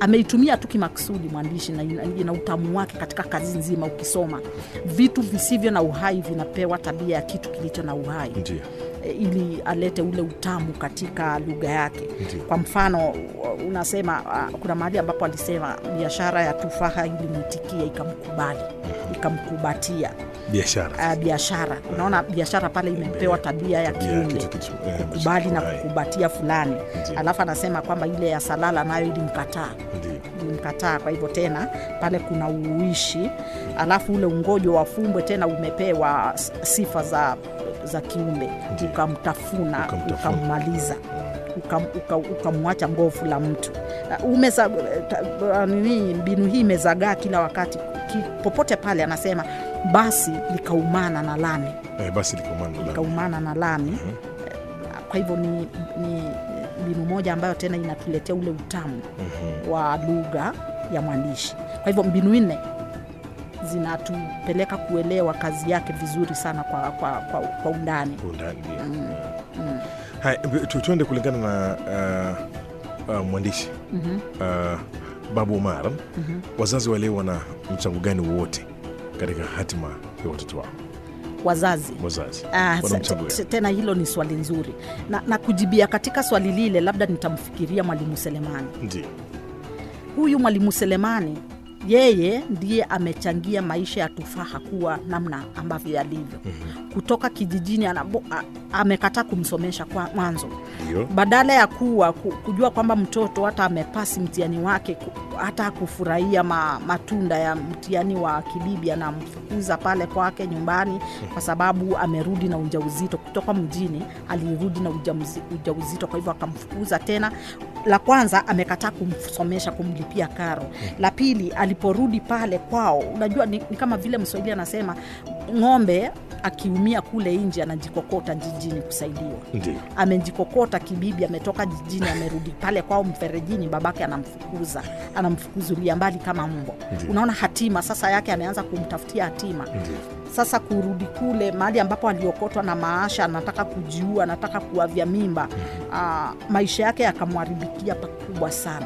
ameitumia tu kimakusudi mwandishi na ina, ina utamu wake katika kazi nzima ukisoma vitu visivyo na uhai vinapewa tabia ya kitu kilicho na uhai ndio e, ili alete ule utamu katika lugha yake Ndiyo. kwa mfano unasema uh, kuna mahali ambapo alisema biashara ya tufaha ilimwitikia ikamkubali ikamkubatia biashara uh, biashara unaona biashara pale imepewa tabia ya Tabia ya kiumbe kitu- kitu- eh, kukubali na hai. kukubatia fulani Ndiyo. alafu anasema kwamba ile ya salala nayo ilimkataa ndio ilimkataa kwa hivyo tena pale kuna uishi alafu ule ungojo wa fumbwe tena umepewa s- sifa za za kiumbe Ndiyo. ukamtafuna Ukamtafuna. ukammaliza ukam- uka- ukamwacha ngofu la mtu Uh, umeza, ta- uh, nini mbinu hii imezagaa kila wakati ki, popote pale anasema basi likaumana na lami eh, basi likomana likaumana na lami kwa hivyo ni, ni mbinu moja ambayo tena inatuletea ule utamu wa lugha ya mwandishi kwa hivyo mbinu nne zinatupeleka kuelewa kazi yake vizuri sana kwa, kwa, kwa, kwa undani undani ndio haya tu- tuende kulingana na uh, uh, mwandishi uh, babu umar wazazi wa leo wana mchango gani wowote katika hatima ya watoto wao wazazi wazazi Ah, wana se- mchango te- gani tena hilo ni swali nzuri na, na kujibia katika swali lile labda nitamfikiria mwalimu selemani ndio huyu mwalimu selemani yeye ndiye amechangia maisha ya tufaha kuwa namna ambavyo yalivyo kutoka kijijini anabo, a, amekataa kumsomesha kwa mwanzo ndio badala ya kuwa ku- kujua kwamba mtoto hata amepasi mtihani wake ku- hata kufurahia ma, matunda ya mtihani wa kibibi anamfukuza pale kwake nyumbani kwa sababu amerudi na ujauzito kutoka mjini alirudi na ujamzi- ujauzito kwa hivyo akamfukuza tena la kwanza amekataa kumsomesha kumlipia karo la pili aliporudi pale kwao unajua ni, ni kama vile mswahili anasema ng'ombe akiumia kule nje anajikokota jijini kusaidiwa ndio amejikokota kibibi ametoka jijini amerudi pale kwao mferejini babake anamfukuza anamfukuzulia mbali kama mbo Ndiyo. unaona hatima sasa yake ameanza kumtafutia hatima ndio sasa kurudi kule mahali ambapo aliokotwa na maasha anataka kujiua anataka kuavya mimba aa, maisha yake yakamwharibikia pakubwa sana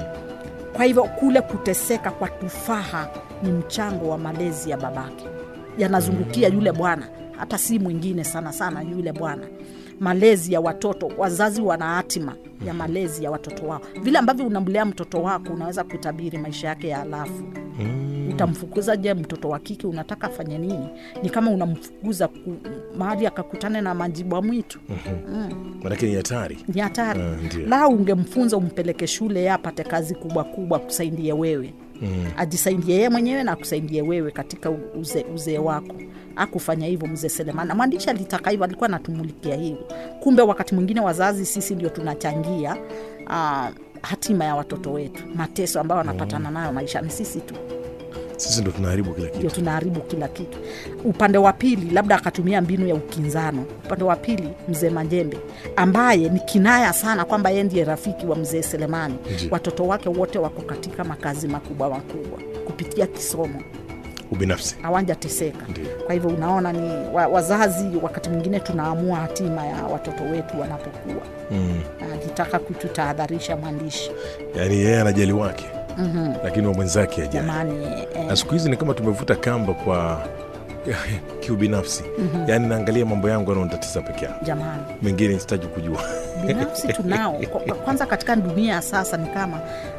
kwa hivyo kule kuteseka kwa tufaha ni mchango wa malezi ya babake yanazungukia yule bwana hata si mwingine sana sana yule bwana malezi ya watoto wazazi wana hatima ya malezi ya watoto wao vile ambavyo unamlea mtoto wako unaweza kutabiri maisha yake ya alafu utamfukuza je mtoto wa kike unataka afanye nini ni kama unamfukuza ku, mahali akakutane na majibwa mwitu manake ni hatari ni hatari Ah, ndio. la ungemfunza umpeleke shule ye apate kazi kubwa kubwa akusaidie wewe mm. ajisaidie yeye mwenyewe na akusaidie wewe katika u- uze, uzee wako akufanya hivyo mzee selemani na mwandishi alitaka hivyo alikuwa anatumulikia hivyo kumbe wakati mwingine wazazi sisi ndio tunachangia uh, hatima ya watoto wetu mateso ambayo wanapatana nayo maishani sisi tu sisi ndo tunaharibu kila ndio kitu tunaharibu kila kitu upande wa pili labda akatumia mbinu ya ukinzano upande wa pili mzee majembe ambaye ni kinaya sana kwamba yeye ndiye rafiki wa mzee selemani Ndiyo. watoto wake wote wako katika makazi makubwa makubwa kupitia kisomo ubinafsi hawajateseka Ndiyo. kwa hivyo unaona ni wa, wazazi wakati mwingine tunaamua hatima ya watoto wetu wanapokuwa mm. alitaka kututahadharisha mwandishi yaani yeye anajali wake mm-hmm. lakini wa mwenzake ajali jamani eh, na siku hizi ni kama tumevuta kamba kwa kiubinafsi mm-hmm. yaani naangalia mambo yangu yanaonitatiza peke yangu jamani mengine sitaji kujua binafsi tunao Kwa- kwanza katika dunia ya sasa ni kama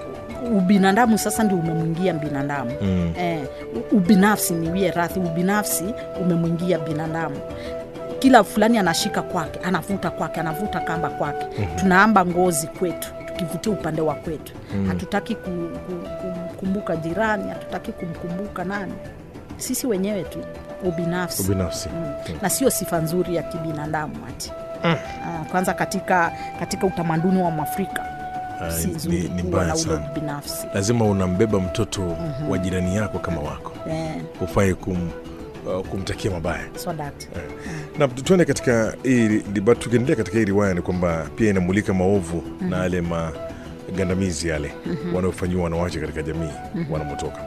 ubinadamu sasa ndio umemwingia binadamu Mm. eh, u- ubinafsi niwie radhi ubinafsi umemwingia binadamu kila fulani anashika kwake anavuta kwake anavuta kamba kwake mm-hmm. tunaamba ngozi kwetu tukivutia upande wa kwetu mm-hmm. hatutaki ku, ku, kumkumbuka jirani hatutaki kumkumbuka nani sisi wenyewe tu ubinafsi ubinafsi mm. na sio sifa nzuri ya kibinadamu ati mm. kwanza katika katika utamaduni wa mwafrika Ah, si ni- nzuri ni kuwa mbaya na ule sana. binafsi lazima unambeba mtoto mm-hmm. wa jirani yako kama wako eh, ufai kum, uh, kumtakia mabaya so that na tuende katika hii liba- tukiendelea katika hii riwaya ni kwamba pia inamulika maovu mm-hmm. na yale magandamizi yale mm-hmm. wanaofanyiwa wanawake katika jamii mm-hmm. wanamotoka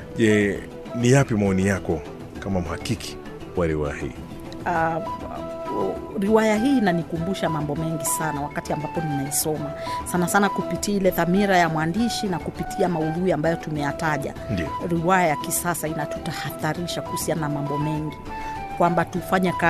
je ni yapi maoni yako kama mhakiki wa riwaya hii uh, o, riwaya hii inanikumbusha mambo mengi sana wakati ambapo ninaisoma sana sana kupitia ile dhamira ya mwandishi na kupitia maudhui ambayo tumeyataja Ndio. riwaya ya kisasa inatutahadharisha kuhusiana na mambo mengi kwamba tufanye kazi